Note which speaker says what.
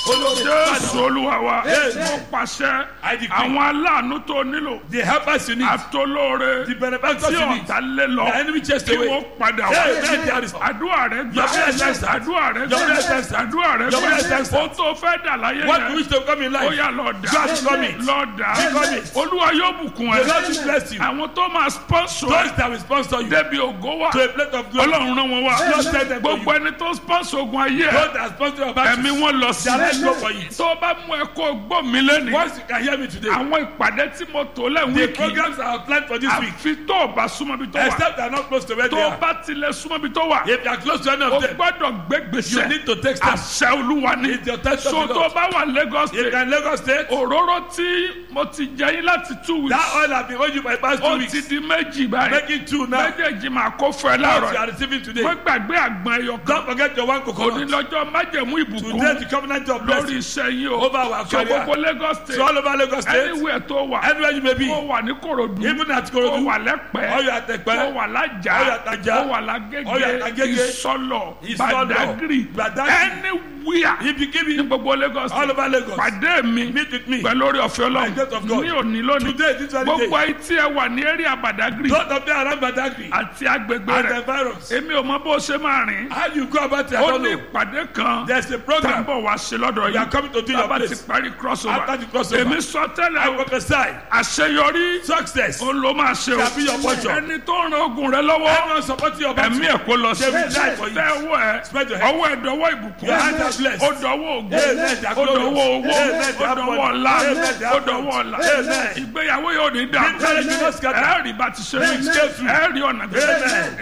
Speaker 1: jésù olúwa wa
Speaker 2: Yes.
Speaker 1: mo pàṣẹ
Speaker 2: I decree.
Speaker 1: àwọn aláàánú tó nílò
Speaker 2: The helpers you need.
Speaker 1: àtolóore
Speaker 2: The benefactors
Speaker 1: tí
Speaker 2: you need.
Speaker 1: ọ̀tá lé lọ
Speaker 2: The enemy chased
Speaker 1: kí
Speaker 2: away.
Speaker 1: wọ́n padà wá
Speaker 2: Hey, hey, there is-
Speaker 1: àdúrà rẹ gbà
Speaker 2: Your prayer is answered.
Speaker 1: àdúrà rẹ
Speaker 2: Your
Speaker 1: gbà
Speaker 2: prayer is answered.
Speaker 1: àdúrà rẹ
Speaker 2: Your prayer is
Speaker 1: gbà
Speaker 2: answered.
Speaker 1: ohun tó fẹ́ dà láyé
Speaker 2: What you
Speaker 1: yẹn
Speaker 2: wish to come in
Speaker 1: ó
Speaker 2: life.
Speaker 1: yà lọ dà
Speaker 2: God become it.
Speaker 1: lọ dà
Speaker 2: Become it.
Speaker 1: olúwa yóò bùkún
Speaker 2: The
Speaker 1: ẹ
Speaker 2: Lord will bless you.
Speaker 1: àwọn tó máa sponsor
Speaker 2: Those
Speaker 1: ẹ
Speaker 2: that will sponsor you
Speaker 1: débi ògo wa
Speaker 2: to a plate of glory.
Speaker 1: ọlọ́run rán wọn wá
Speaker 2: Lord send them to
Speaker 1: gbogbo
Speaker 2: you.
Speaker 1: ẹni tó sponsor ogun ayé ẹ
Speaker 2: Those that sponsor your battles.
Speaker 1: ẹ̀mí wọn lọ sí
Speaker 2: Shall I go for it?
Speaker 1: tó bá mú ẹ kó gbọ́ mi lẹ́nu
Speaker 2: Once you can hear me today.
Speaker 1: àwọn ìpàdé tí mo tò lẹ́hìn
Speaker 2: The
Speaker 1: wíìkì
Speaker 2: programs are planned for this week.
Speaker 1: àfi tó o bá súnmọ́ bí tó wà
Speaker 2: Except they are not close to where they
Speaker 1: tó o
Speaker 2: are.
Speaker 1: bá tilẹ̀ súnmọ́ bí tó wà
Speaker 2: If you are close to any
Speaker 1: o
Speaker 2: of them,
Speaker 1: gbọ́dọ̀ gbé
Speaker 2: you
Speaker 1: gbèsè
Speaker 2: need to take steps.
Speaker 1: àṣẹ olúwa ni
Speaker 2: It's your test of
Speaker 1: so
Speaker 2: the
Speaker 1: tó o
Speaker 2: Lord.
Speaker 1: bá wà Lagos
Speaker 2: If you
Speaker 1: state
Speaker 2: are in Lagos State,
Speaker 1: òróró tí mo ti jẹ yín láti two
Speaker 2: that
Speaker 1: weeks
Speaker 2: oil has been owing you for the past two
Speaker 1: ó
Speaker 2: weeks.
Speaker 1: ti di méjì báyìí
Speaker 2: Making two now.
Speaker 1: méjèèjì máa kó fún ẹ
Speaker 2: What you
Speaker 1: láàárọ̀
Speaker 2: are receiving today.
Speaker 1: wọ́n gbàgbé àgbọn ẹyọ kan
Speaker 2: Don't forget your one coconut.
Speaker 1: onílọ́jọ́ májẹ̀mú ìbùkún
Speaker 2: Today the covenant of
Speaker 1: lórí
Speaker 2: blessing
Speaker 1: iṣẹ́ yín o
Speaker 2: over our
Speaker 1: so
Speaker 2: career.
Speaker 1: gbogbo Lagos
Speaker 2: So
Speaker 1: state
Speaker 2: all over Lagos State,
Speaker 1: anywhere tó wà
Speaker 2: anywhere you may be,
Speaker 1: ó wà ní Kòròdú
Speaker 2: even at
Speaker 1: ó
Speaker 2: Korodu,
Speaker 1: wà
Speaker 2: or
Speaker 1: lẹ́pẹ́
Speaker 2: you at
Speaker 1: ó
Speaker 2: Ekpe,
Speaker 1: wà
Speaker 2: Ó
Speaker 1: lájà
Speaker 2: wà l'Ájà.
Speaker 1: ó wà
Speaker 2: Ó wà
Speaker 1: lágége
Speaker 2: l'Agége.
Speaker 1: ìsọlọ
Speaker 2: Ìsọlọ̀,
Speaker 1: Badagry
Speaker 2: Badagry.
Speaker 1: anywhere
Speaker 2: if you give
Speaker 1: ní
Speaker 2: me
Speaker 1: gbogbo Lagos
Speaker 2: all
Speaker 1: state
Speaker 2: over Lagos,
Speaker 1: pàdé mi
Speaker 2: meet with me.
Speaker 1: pẹ̀lú orí ọ̀fẹ́
Speaker 2: By the grace of
Speaker 1: Ọlọ́run
Speaker 2: God.
Speaker 1: ní òní lónìí
Speaker 2: Today, this very
Speaker 1: gbogbo
Speaker 2: day,
Speaker 1: etí ẹ wà ní area Badagry
Speaker 2: those of them around Badagry
Speaker 1: àti agbègbè
Speaker 2: and
Speaker 1: rẹ̀
Speaker 2: the virus,
Speaker 1: èmi ò mọ bó ṣe máa rìn
Speaker 2: how you go about it, I
Speaker 1: ó
Speaker 2: don't
Speaker 1: ní
Speaker 2: know.
Speaker 1: ìpàdé kan
Speaker 2: There's a
Speaker 1: tá ń
Speaker 2: program
Speaker 1: bọ̀ wá ṣe lọ́dọ̀
Speaker 2: we are
Speaker 1: yìí
Speaker 2: coming to do your
Speaker 1: tábà ti
Speaker 2: place.
Speaker 1: parí crossover
Speaker 2: After the crossover.
Speaker 1: èmi sọ
Speaker 2: I
Speaker 1: tẹ́lẹ̀ o
Speaker 2: prophesy
Speaker 1: àṣeyọrí
Speaker 2: success.
Speaker 1: ó ló máa ṣe o
Speaker 2: Shall be your portion.
Speaker 1: ẹni tó ń ran ogun rẹ lọ́wọ́
Speaker 2: Everyone supporting your battle.
Speaker 1: ẹ̀mí ẹ̀ kó lọ sí
Speaker 2: They will die for you.
Speaker 1: tẹ ọwọ́ ẹ
Speaker 2: Spread your hand.
Speaker 1: ọwọ́ ẹ dọwọ́ ìbùkún
Speaker 2: Your hands are blessed.
Speaker 1: ó dọwọ́ ògùn
Speaker 2: Amen. They are
Speaker 1: ó dọwọ́
Speaker 2: glorious.
Speaker 1: owó
Speaker 2: Amen. They
Speaker 1: ó
Speaker 2: are
Speaker 1: dọwọ́
Speaker 2: money.
Speaker 1: ọlá
Speaker 2: Amen. They
Speaker 1: ó
Speaker 2: are
Speaker 1: dọwọ́ ọlá
Speaker 2: Amen.
Speaker 1: ìgbéyàwó yóò ní dàrú
Speaker 2: Marriage will not scatter.
Speaker 1: ẹ rí bá ti ṣe
Speaker 2: Amen.
Speaker 1: ẹ rí ọ̀nà gbèsè
Speaker 2: Amen.